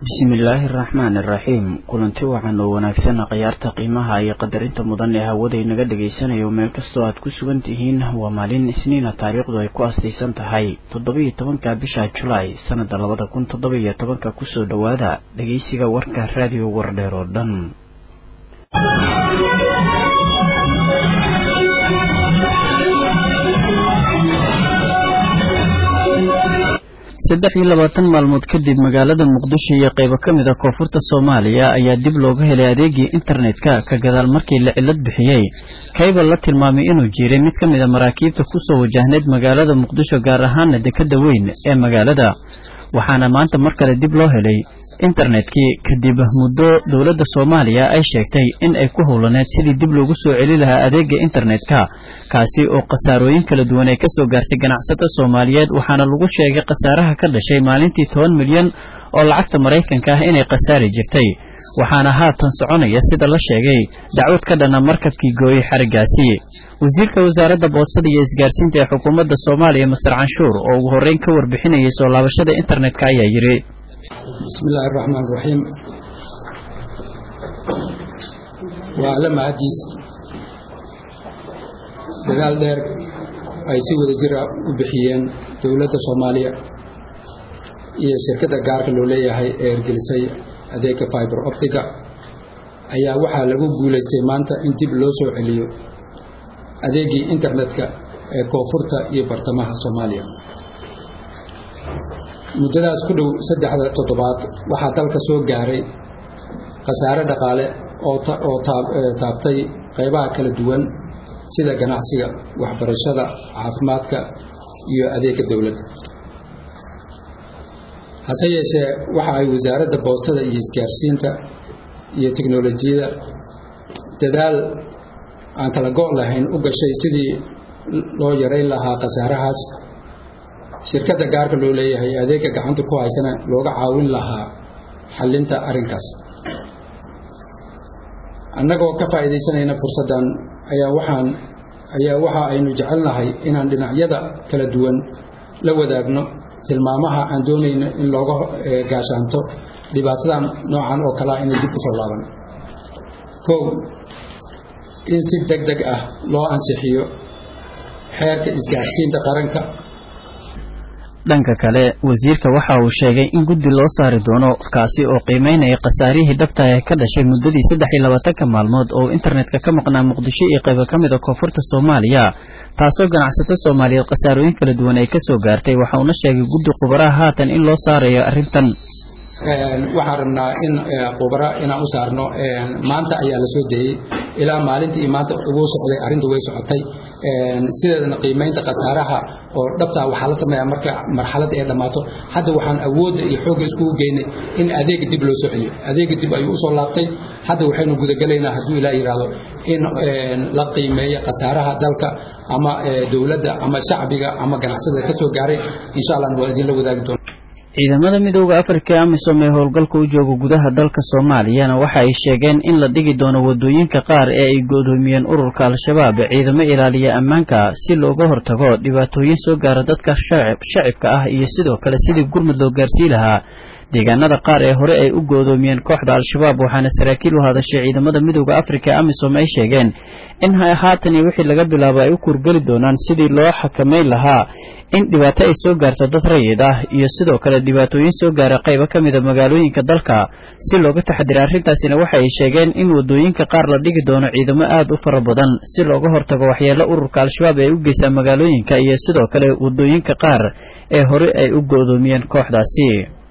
bismillaahi araxmaan iraxiim kulanti wacan oo wanaagsan khiyaarta qiimaha iyo qadarinta mudan ee hawada inaga dhagaysanayo meel kastoo aad ku sugan tihiin waa maalin isniina taariikhdu ay ku astaysan tahay toddobiyo tobanka bisha julaay sanada labada kun toddobiyo tobanka kusoo dhowaada dhegeysiga warka raadiyo wardheer oo dhan saddex iyo labaatan maalmood kadib magaalada muqdisho iyo qaybo ka mid a koonfurta soomaaliya ayaa dib looga helay adeegii internetka ka gadaal markii la cilad bixiyey kaybal la tilmaamay inuu jiray mid ka mid a maraakiibta kusoo wajahneyd magaalada muqdisho gaar ahaana dekadda weyn ee magaalada waxaana maanta mar kale dib loo helay internetkii kadib muddo dowladda soomaaliya ay sheegtay in ay ku howlaneed sidii dib loogu soo celi lahaa adeega internetka kaasi oo khasaarooyin kala duwan ay kasoo gaartay ganacsato soomaaliyeed waxaana lagu sheegay khasaaraha ka dhashay maalintii toban milyan oo lacagta maraykanka ah inay khasaari jirtay waxaana haatan soconaya sida la sheegay dacwad ka dhana markabkii gooyey xarigaasi wasiirka wasaaradda boostada iyo isgaarsiinta ee xukuumadda soomaaliya master canshuur oo ugu horreyn ka warbixinayay soo laabashada internetka ayaa yidhi bismillaahi raxmaan raxiim waa alla mahadiis dadaal dheer ay si wada jira u bixiyeen dowladda soomaaliya iyo shirkadda gaarka loo leeyahay ee ergelisay adeega fiber optiga ayaa waxaa lagu guulaystay maanta in dib loo soo celiyo adeegii internetka ee koonfurta iyo bartamaha soomaaliya muddadaas ku dhow saddexda toddobaad waxaa dalka soo gaaray khasaare dhaqaale oo taabtay qaybaha kala duwan sida ganacsiga waxbarashada caafimaadka iyo adeega dowladda hase yeeshee waxa ay wasaaradda boostada iyo isgaarsiinta iyo teknolojiyadda dadaal aan kala go' lahayn u gashay sidii loo yarayn lahaa khasaarahaas shirkadda gaarka loo leeyahay adeega gacanta ku haysana looga caawin lahaa xallinta arrinkaas annagoo ka faa'iidaysanayna fursaddan ayaa waxaan ayaa waxa aynu jecelnahay inaan dhinacyada kala duwan la wadaagno tilmaamaha aan doonayno in looga gaashaanto dhibaatadan noocan oo kalea inay dib u soo laaban kow in si deg deg ah loo ansixiyo xeerka isgaarsiinta qaranka dhanka kale wasiirka waxa uu sheegay in guddi loo saari doono kaasi oo qiimeynaya khasaarihii dhabta ee ka dhashay muddadii saddex iyo labaatanka maalmood oo internetka ka maqnaa muqdisho iyo qaybo ka mid a koonfurta soomaaliya taasoo ganacsato soomaaliyeed khasaarooyin kala duwan ay ka soo gaartay waxa uuna sheegay guddi khubaraha haatan in loo saarayo arrintan waxaan rabnaa in khubara inaan u saarno maanta ayaa la soo dayey ilaa maalintii iyo maanta ugu socday arrintu way socotay sideedana qiimaynta khasaaraha oo dhabtaa waxaa la sameeyaa marka marxaladda ay dhammaato hadda waxaan awoodda iyo xoogga iskugu geynay in adeega dib loo soo celiyo adeega dib ayuu usoo laabtay hadda waxaynu gudagelaynaa hadduu ilaa yidhaahdo in la qiimeeyo khasaaraha dalka ama dowladda ama shacbiga ama ganacsada ka soo gaaray insha allah waa idinla wadaagi doona ciidamada midooda afrika ee amisom ee howlgalka u jooga gudaha dalka soomaaliyana waxa ay sheegeen in la dhigi doono wadooyinka qaar ee ay godoomiyeen ururka al-shabaab ciidamo ilaaliya ammaanka si looga hortago dhibaatooyin soo gaara dadka shacibka ah iyo sidoo kale sidii gurmud loo gaarsii lahaa deegaanada qaar ee hore ay u goodoomiyeen kooxda al-shabaab waxaana saraakiil u hadashay ciidamada midooda afrika ee amisom ay sheegeen in haatan iyo wixii laga bilaabo ay u kurgeli doonaan sidii loo xakameyn lahaa in dhibaato ay soo gaarto dad rayid ah iyo sidoo kale dhibaatooyin soo gaara qaybo ka mida magaalooyinka dalka si looga taxadira arrintaasina waxa ay sheegeen in wadooyinka qaar la dhigi doono ciidamo aad u fara badan si looga hortago waxyeelo ururka al-shabaab ee u geysaa magaalooyinka iyo sidoo kale wadooyinka qaar ee hore ay u goodoomiyeen kooxdaasi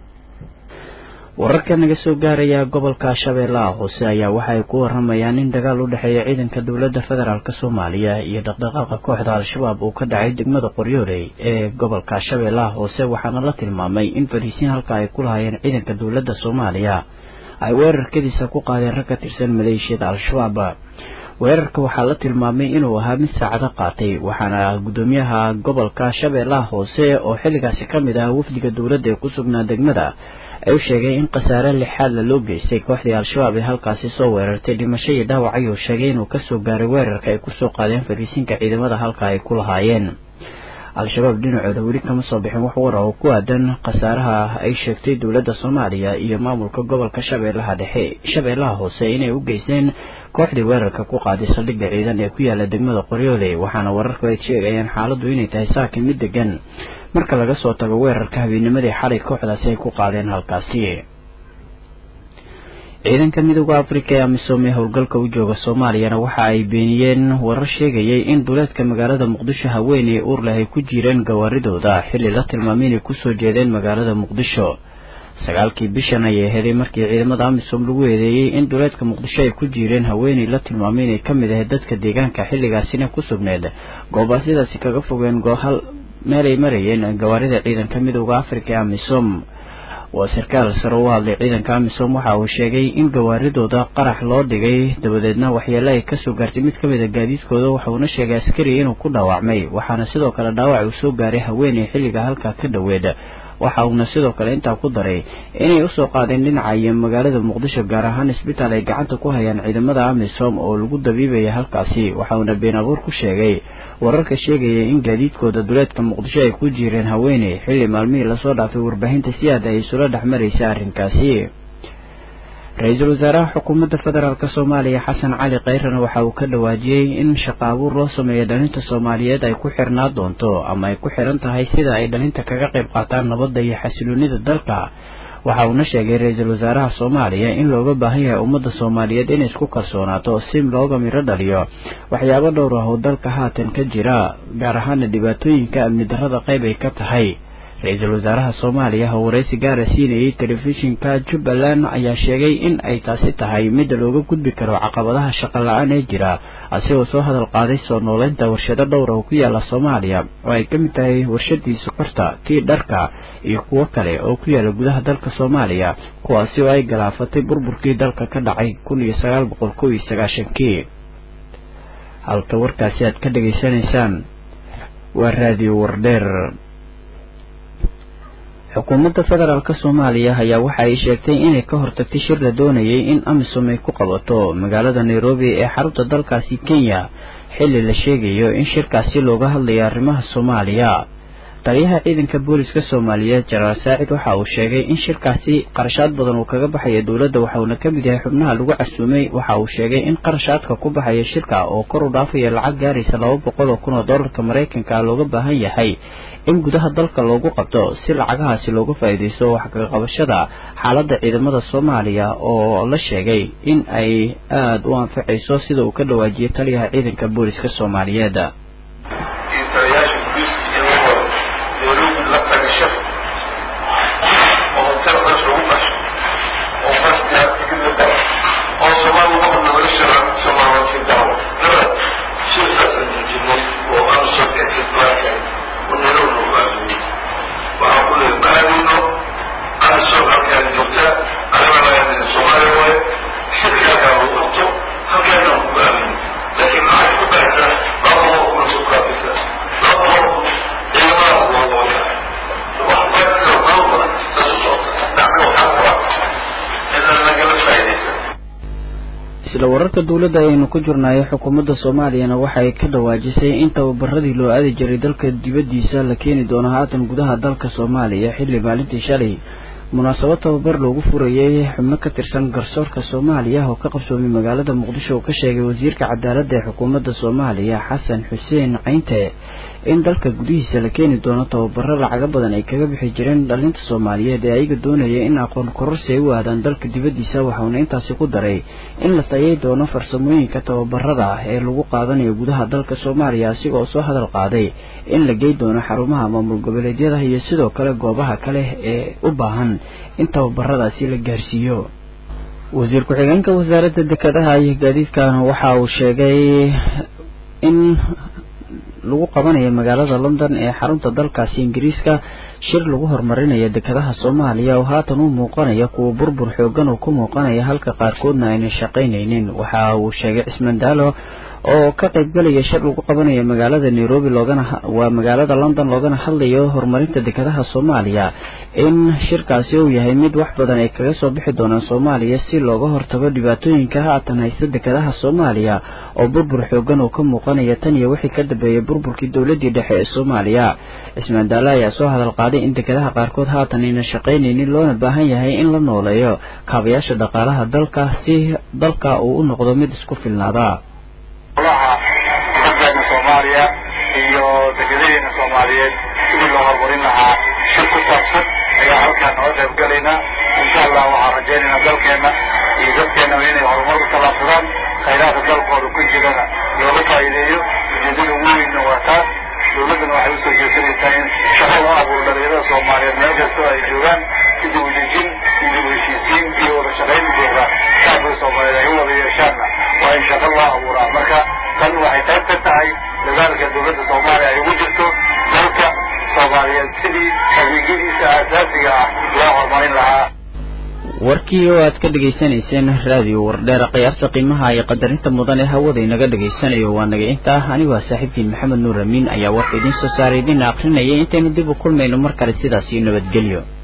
wararka naga soo gaaraya gobolka shabeellaha hoose ayaa waxa ay ku waramayaan in dagaal u dhexeeya ciidanka dowladda federaalk soomaaliya iyo dhaqdhaqaaqa kooxda al-shabaab uu ka dhacay degmada qoryooley ee gobolka shabeellaha hoose waxaana la tilmaamay in fariisiin halka ay ku lahaayeen ciidanka dowladda soomaaliya ay weerarkadiisa ku qaadeen rag ka tirsan maleeshiyada al-shabaab weerarka waxaa la tilmaamay inuu ahaa mid saacado qaatay waxaana guddoomiyaha gobolka shabeellaha hoose oo xilligaasi ka mid ah wafdiga dowladda ee ku sugnaa degmada ay u sheegay in khasaare lixaadla loo geystay kooxdii al-shabaab ee halkaasi soo weerartay dhimasho iyo dhaawac ayuu sheegay inuu kasoo gaaray weerarka ay kusoo qaadeen fariisinka ciidamada halka ay ku lahaayeen al-shabaab dhinacooda weli kama soo bixin wax war oo ku aadan khasaaraha ay sheegtay dowladda soomaaliya iyo maamulka gobolka shabeellaha dhexe shabeellaha hoose inay u geysteen kooxdii weerarka ku qaaday saldhigga ciidan ee ku yaala degmada qoryoole waxaana wararku ay sheegayaan xaaladdu inay tahay saakin mid degan marka laga soo tago weerarka habeenimadii xalay kooxdaasi ay ku qaadeen halkaasi ciidanka midooda afrika ee amisom ee howlgalka u jooga soomaaliyana waxa ay beeniyeen warar sheegayay in duleedka magaalada muqdisho haweeney uur leh ay ku jireen gawaaridooda xilli la tilmaamay inay kusoo jeedeen magaalada muqdisho sagaalkii bishan ayay heday markii ciidamada amisom lagu eedeeyey in duleedka muqdisho ay ku jireen haweeney la tilmaamay inay ka mid ahayd dadka deegaanka xilligaasina ku sugneed gooba sidaasi kaga fogeen goohal meelay marayeen gawaarida ciidanka midooda afrika ee amisom waa sarkaal sare u hadlay ciidanka amisom waxa uu sheegay in gawaaridooda qarax loo dhigay dabadeedna waxyeele ay kasoo gaartay mid ka mid a gaadiidkooda waxauna sheegay askari inuu ku dhaawacmay waxaana sidoo kale dhaawac uu soo gaaray haweeney xilliga halkaa ka dhoweed waxa uuna sidoo kale intaa ku daray inay usoo qaadeen dhinaca iyo magaalada muqdisho gaar ahaan isbitaal ay gacanta ku hayaan ciidamada amisom oo lagu dabiibaya halkaasi waxauna been abuur ku sheegay wararka sheegaya in gaadiidkooda duleedka muqdisho ay ku jireen haweeney xilli maalmihii lasoo dhaafay warbaahinta si aad ay isula dhex maraysa arrinkaasi ra-iisul wasaaraha xukuumadda federaalk soomaaliya xasan cali khayrana waxa uu ka dhawaajiyey in shaqa abuur loo sameeyo dhalinta soomaaliyeed ay ku xirnaa doonto ama ay ku xiran tahay sida ay dhalinta kaga qayb qaataan nabadda iyo xasiloonida dalka waxa uuna sheegay ra-iisul wasaaraha soomaaliya in looga baahan yahay ummadda soomaaliyeed inay isku kalsoonaato si looga midho dhaliyo waxyaabo dhowr ah oo dalka haatan ka jira gaar ahaana dhibaatooyinka amni darrada qayb ay ka tahay ra-iisul wasaaraha soomaaliya oo waraysi gaara siinayay telefishinka jubbaland ayaa sheegay in ay taasi tahay midda looga gudbi karo caqabadaha shaqo la-aan ee jira asigoo soo hadal qaaday soo nooleynta warshado dhowr oo ku yaala soomaaliya oo ay ka mid tahay warshadii sokorta tii dharka iyo kuwo kale oo ku yaala gudaha dalka soomaaliya kuwaasi oo ay galaafatay burburkii dalka ka dhacay kun iyo sagaal boqol kow iyo sagaashankii halka warkaasi aad ka dhegaysanaysaan waa raadiyo wardheer xukuumadda federaalk soomaaliya ayaa waxa ay sheegtay inay ka hortagtay shir la doonayay in amisom ay ku qabato magaalada nairobi ee xarunta dalkaasi kenya xilli la sheegayo in shirkaasi looga hadlayo arrimaha soomaaliya taliyaha ciidanka booliska soomaaliyeed jenaraal saacid waxa uu sheegay in shirkaasi qarashaad badan uu kaga baxaya dowladda waxauna ka mid yahay xubnaha lagu casuumay waxa uu sheegay in qarashaadka ku baxaya shirka oo kor u dhaafaya lacag gaaraysa laba boqol oo kun oo doolarka maraykanka looga baahan yahay in gudaha dalka loogu qabto si lacagahaasi looga faa'iidaysto waxkaqabashada xaaladda ciidamada soomaaliya oo la sheegay in ay aada u anfacayso sida uu ka dhawaajiyay taliyaha ciidanka booliska soomaaliyeed isla wararka dowladda ayaynu ku jirnayo xukuumadda soomaaliyana waxa ay ka dhawaajisay in tababaradii loo aadi jiray dalka dibaddiisa la keeni doono haatan gudaha dalka soomaaliya xilli maalintii shalay munaasabad tababar loogu furayay xubno ka tirsan garsoorka soomaaliya oo ka qabsoomay magaalada muqdisho oo ka sheegay wasiirka cadaaladda ee xukuumadda soomaaliya xasan xuseen caynte in dalka gudihiisa la keeni doono tababaro lacaga badan ay kaga bixi jireen dhalinta soomaaliyeed ee ayaga doonaya in aqoon kororsi ay u aadaan dalka dibaddiisa waxauna intaasi ku daray in la tayay doono farsamooyinka tababarada ah ee lagu qaadanayo gudaha dalka soomaaliya asigoo soo hadal qaaday in la gey doono xarumaha maamul goboleedyada iyo sidoo kale goobaha kale ee u baahan in tababaradaasi la gaarsiiyo wasiir ku-xigeenka wasaaradda dekedaha iyo gaadiidkan waxa uu sheegay in lagu qabanayo magaalada london ee xarunta dalkaasi ingiriiska shir lagu horumarinayo dekedaha soomaaliya oo haatan u muuqanaya kuwa burbur xoogan oo ku muuqanaya halka qaarkoodna aynan shaqaynaynin waxa uu sheegay cismaan daalo oo ka qaybgalaya shir lagu qabanayo magaalada nairobi loogana waa magaalada london loogana hadlayo horumarinta dekedaha soomaaliya in shirkaasi uu yahay mid wax badan ay kaga soo bixi doonaan soomaaliya si looga hortago dhibaatooyinka haatan haysta dekedaha soomaaliya oo burbur xoogan oo ka muuqanaya tan iyo wixii ka dambeeyay burburkii dowladii dhexe ee soomaaliya cismaan daale ayaa soo hadal qaaday in dekedaha qaarkood haatan aynan shaqaynaynin loona baahan yahay in la nooleeyo kaabayaasha dhaqaalaha dalka si dalka uu u noqdo mid isku filnaada olaha dalkeena soomaaliya iyo dekedaheena soomaaliyeed sidii loo horumarin lahaa shir ku saabsan ayaa halkaan nooga qayb galaynaa insha allah waxaan rajaynaynaa dalkeena iyo dadkeenaba inay horumar u tallaabsadaan khayraadka dalkooda ku jirana looga faa'iideeyo ujeedada ugu weynna waa taas dowladdana waxay usoo jeesanaysaa in shaqo loo abuuro dhalinyarada soomaaliyeed meel kastoo ay joogaan si dib u dejin iyo dib u heshiisiin iyo wada shaqayn buuxda shacbiga soomaaliyeed ay u wada yeeshaanna waa in shaqo loo abuuraa marka tan waxay qayb ka tahay dadaalka dowladda soomaaliya ay ugu jirto dalka soomaaliyeed sidii adeegyadiisa aasaasiga ah loo horumarin lahaa warkii oo aad ka dhegaysanayseen raadiyo wardheera qiyaasta qiimaha iyo qadarinta mudan ee hawada inaga dhegaysanayo waa naga intaa anigu waa saaxiibkiin maxamed nuur amiin ayaa warka idiin soo saaray idiina akrinayay intaynu dib u kulmayno mar kale sidaas iyo nabadgelyo